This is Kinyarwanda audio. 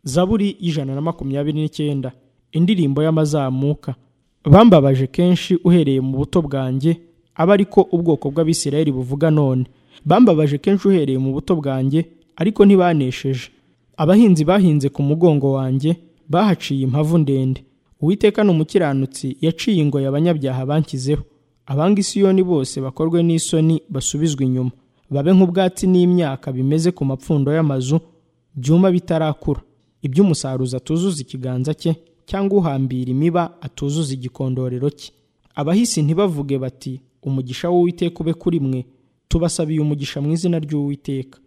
zaburi y'ijana na makumyabiri n'icyenda indirimbo y'amazamuka bambabaje kenshi uhereye mu buto bwanjye aba ariko ubwoko bw'abisirayeli buvuga none bambabaje kenshi uhereye mu buto bwanjye ariko ntibanesheje abahinzi bahinze ku mugongo wanjye bahaciye impavu ndende uwiteka ni umukiranutsi yaciye ingoyi abanyabyaha banshyizeho abanga isiyoni bose bakorwe n'isoni basubizwe inyuma babe nk'ubwatsi n'imyaka bimeze ku mapfundo y'amazu byuma bitarakura iby'umusaruzi atuzuza ikiganza cye cyangwa uhambira imiba atuzuza igikondorero cye abahisi ntibavuge bati umugisha w'uwiteka ube kuri mwe tubasabiye umugisha mu izina ry'uwiteka